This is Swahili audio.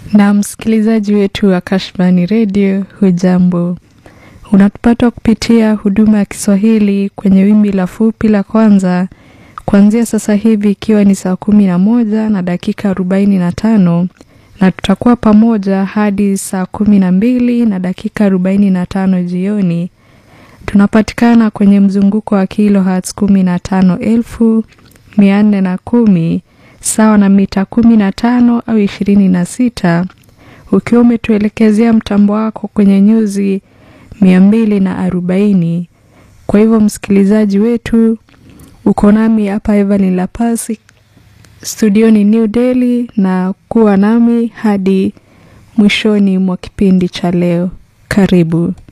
Na msikilizaji wetu wa Kashfani Radio, hujambo? Unatupata kupitia huduma ya Kiswahili kwenye wimbi la fupi la kwanza kuanzia sasa hivi ikiwa ni saa kumi na moja na dakika arobaini na tano na tutakuwa pamoja hadi saa kumi na mbili na dakika arobaini na tano jioni. Tunapatikana kwenye mzunguko wa kilohertz kumi na tano elfu mia nne na kumi sawa na mita kumi na tano au ishirini na sita ukiwa umetuelekezea mtambo wako kwenye nyuzi mia mbili na arobaini. Kwa hivyo msikilizaji wetu, uko nami hapa Evelyn Lapasi studioni New Delhi, na kuwa nami hadi mwishoni mwa kipindi cha leo. Karibu.